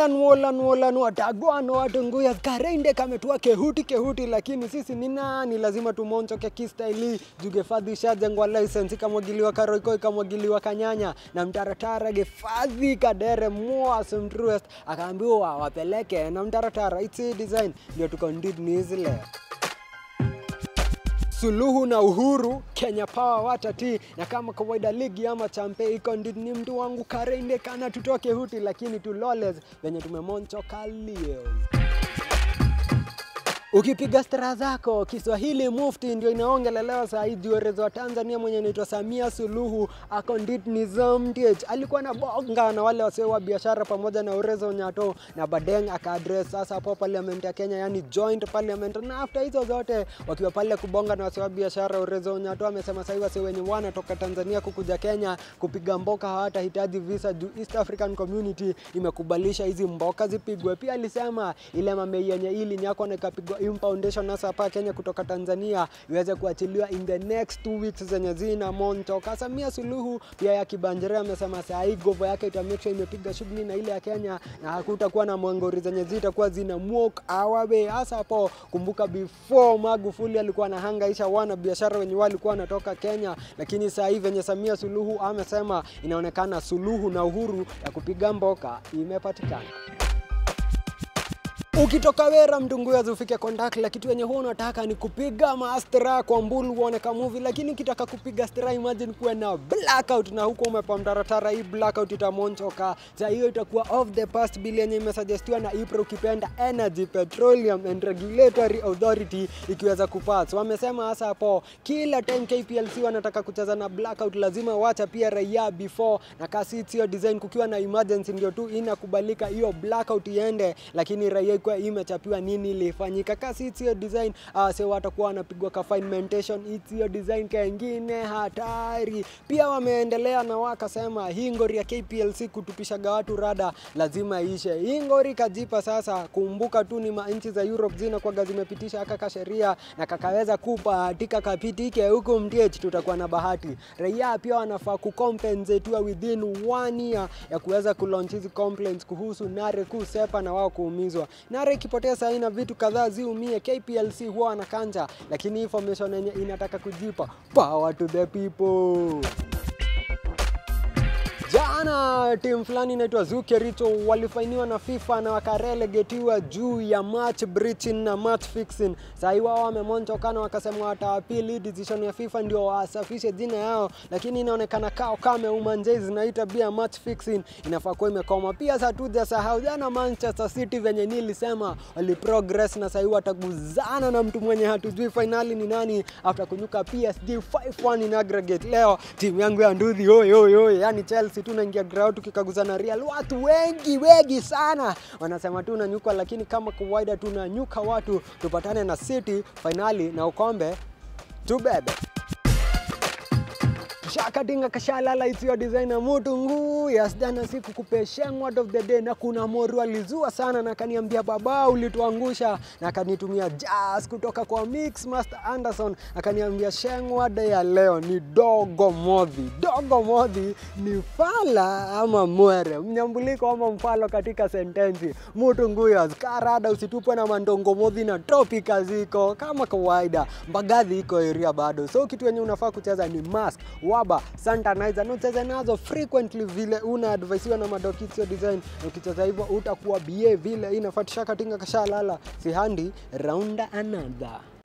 Wolan wolan wolan watagwano watunguya karende kametua kehuti kehuti, lakini sisi ni nani? Lazima tumonchoke kistaili jugefadhi shajengwa license ikamwagiliwa karoiko ikamwagiliwa kanyanya na mtaratara gefadhi kadere moas mtruest akaambiwa wapeleke na mtaratara its design ndio tuko ndidni hizi leo Suluhu na Uhuru, Kenya Power watati, na kama kawaida ligi ama champe iko ndini mtu wangu karende kana tutoke huti, lakini tuloles venye tumemonchoka leo. Ukipiga stara zako Kiswahili mufti ndio inaongelelewa saa hii juerezo wa Tanzania mwenye anaitwa Samia Suluhu ako nditnizamtich alikuwa na bonga na wale wasio wa biashara pamoja na Urezo Nyato na Badeng akaadress sasa hapo parliament ya Kenya, yani joint parliament. Na after hizo zote wakiwa pale kubonga na wasio wa biashara, Urezo Nyato amesema sasa wasio wenye wanatoka Tanzania kukuja Kenya kupiga mboka hawatahitaji visa juu East African Community imekubalisha hizi mboka zipigwe. Pia alisema ile mamei yenye ili nyako na ikapigwa impoundation hasa hapa Kenya kutoka Tanzania iweze kuachiliwa in the next two weeks zenye zina montoka. Samia Suluhu pia ya Kibanjere amesema saa hii govo yake ita make sure imepiga shughuli na ile ya Kenya na hakutakuwa na mwangori zenye zitakuwa zina walk awabe. Hasa hapo kumbuka, before Magufuli alikuwa anahangaisha wana biashara wenye walikuwa wanatoka Kenya, lakini saa hii venye Samia Suluhu amesema inaonekana suluhu na uhuru ya kupiga mboka imepatikana. Ukitoka Wera Mtunguya ufike Kondakla, kitu yenye huwa unataka ni kupiga mastra kwa mbulu uone ka movie, lakini ukitaka kupiga stra, imagine kuwe na blackout na huko umepa mtaratara, hii blackout itamonchoka. Sa hiyo itakuwa off the past bill yenye imesuggestiwa na IPRA, ukipenda Energy Petroleum and Regulatory Authority ikiweza kupass. Wamesema hasa hapo kila time KPLC wanataka kucheza na blackout, lazima wacha pia raia before na kasi hiyo design, kukiwa na emergency ndio tu inakubalika hiyo blackout iende, lakini raia ikuwa imechapiwa nini ilifanyika. Kasi hiyo design uh, se watakuwa wanapigwa ka finementation hiyo design kengine hatari. Pia wameendelea na wakasema hii ngori ya KPLC kutupishaga watu rada lazima ishe. Hii ngori kajipa sasa, kumbuka tu ni manchi za Europe zina kwaga zimepitisha kaka sheria na kakaweza kupatika kapitike huku mtich, tutakuwa na bahati. Raia pia wanafaa kucompensatiwa within one year ya kuweza kulaunch hizi complaints kuhusu nare kusepa na wao kuumizwa. Nare ikipotea saa na vitu kadhaa ziumie, KPLC huwa wanakanja, lakini information yenye inataka kujipa power to the people. Jana timu fulani inaitwa Zukericho walifainiwa na FIFA na wakarelegetiwa juu ya match breaching na match fixing. Sasa hivi wao wamemontokana wakasema watawapili decision ya FIFA ndio wasafishe jina yao, lakini inaonekana kao kame umanjezi na hii tabia match fixing inafaa kuwa imekoma. Pia sasa tujasahau jana Manchester City venye nilisema wali progress na sasa hivi wataguzana na mtu mwenye hatujui finali ni nani after kunyuka PSG 5-1 in aggregate. Leo timu yangu ya nduthi oi oi oi, yani Chelsea tunaingia ground tukikaguzana Real, watu wengi wengi sana wanasema tunanyuka, lakini kama kawaida tunanyuka watu, tupatane na City finali na ukombe tubebe shakatinga kashalala isiyo designer mutu nguu yasjana siku kupesheng word of the day na kuna moru alizua sana na akaniambia baba ulituangusha na akanitumia jazz kutoka kwa Mix Master Anderson akaniambia sheng word ya leo ni dogo modhi dogo modhi ni fala ama mwere mnyambuliko ama mfalo katika sentensi mutu nguyo karada usitupwe na mandongo modhi na tropika ziko kama kawaida mbagadhi iko area bado so kitu yenye unafaa kucheza ni mask waba santanizer na ucheze nazo frequently vile una advisiwa na madokitio design ukicheza hivyo utakuwa bie vile inafatisha katinga kashalala sihandi raunda another